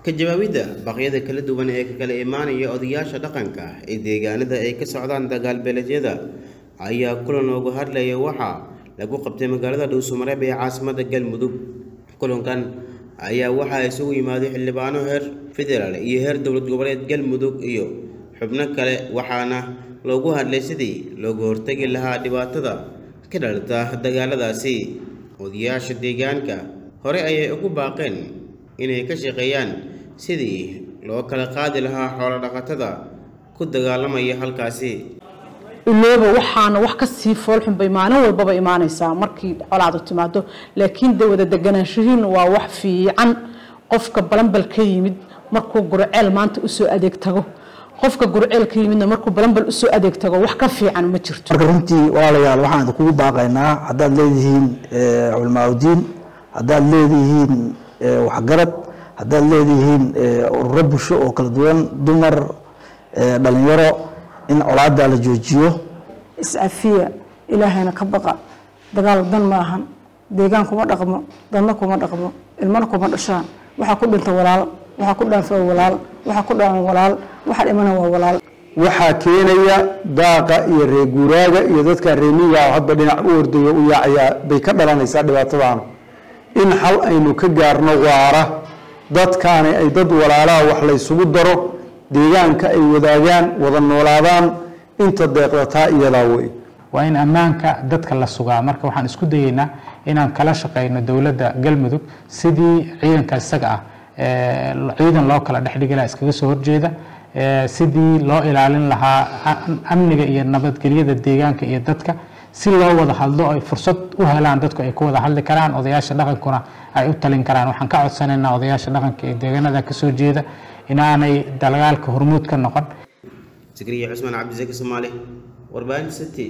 ka jawaabidda baqyada kala duwan ee ka kala imaanaya odayaasha dhaqanka ee deegaanada ay ka socdaan dagaalbeeleedyada ayaa kulan loogu hadlaya waxaa lagu qabtay magaalada dhuusamareeb ee caasimada galmudug kulankan ayaa waxaa isugu yimaaday xildhibaano heer federaal iyo heer dowlad goboleed galmudug iyo xubno kale waxaana loogu hadlay sidii looga hortegi lahaa dhibaatada ka dhalata dagaaladaasi odayaasha deegaanka hore ayay ugu baaqeen inay ka shaqeeyaan sidii loo kala qaadi lahaa xoolo dhaqatada ku dagaalamaya halkaasi ilooba waxaana wax ka sii foolxun bay maalin walbaba imaanaysaa markii colaadu timaado laakiin de wada deganaanshihiin waa wax fiican qofka balanbal ka yimid markuu gurceel maanta usoo adeeg tago qofka gurceel ka yimidna markuu balanbal usoo adeeg tago wax ka fiican ma jirto marka runtii walaalayaal waxaan idinkugu baaqaynaa haddaad leedihiin culamaauddiin haddaad leedihiin waxgarad haddaad leedihiin ururo bulsho oo kala duwan dumar dhalinyaro in colaada la joojiyo is-afiya ilaahayna ka baqa dagaal dan ma ahan deegaan kuma dhaqmo dadna kuma dhaqmo ilmana kuma dhashaan waxaa ku dhinta walaal waxaa ku dhaanfa walaal waxaa ku dhaan walaal waxaa dhimana waa walaal waxaa keenaya daaqa iyo reeguuraaga iyo dadka reemiga hadba dhinac u ordayo u yaacayaa bay ka dhalanaysaa dhibaatadaana in xal aynu ka gaarno waara dadkaani ay dad walaalaha wax laysugu daro deegaanka ay wadaagaan wada noolaadaan inta deeqdataa iyadaa wey waa in ammaanka dadka la sugaa marka waxaan isku dayeynaa inaan kala shaqeyno dowladda galmudug sidii ciidanka isaga ah ciidan loo kala dhexdhigi lahaa iskaga soo horjeeda sidii loo ilaalin lahaa amniga iyo nabadgelyada deegaanka iyo dadka si loo wada hadlo ay fursad u helaan dadku ay ku wada hadli karaan odayaasha dhaqankuna ay u talin karaan waxaan ka codsanaynaa odayaasha dhaqanka ee deegaanada kasoo jeeda inaanay dagaalka hormuud ka noqon zikriya cusmaan cabdisaki soomaali warbaahin city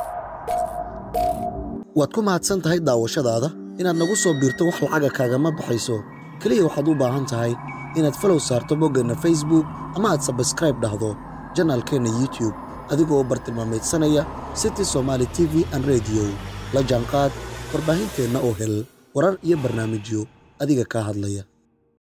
waad ku mahadsan tahay daawashadaada inaad nagu soo biirto wax lacaga kaagama baxayso keliya waxaad u baahan tahay inaad falow saarto boggeenna facebook ama aad sabskraib dhahdo janaalkeenna youtube adigoo bartilmaamaydsanaya city somaali t v an rediyo la jaanqaad warbaahinteenna oo hel warar iyo barnaamijyo adiga kaa hadlaya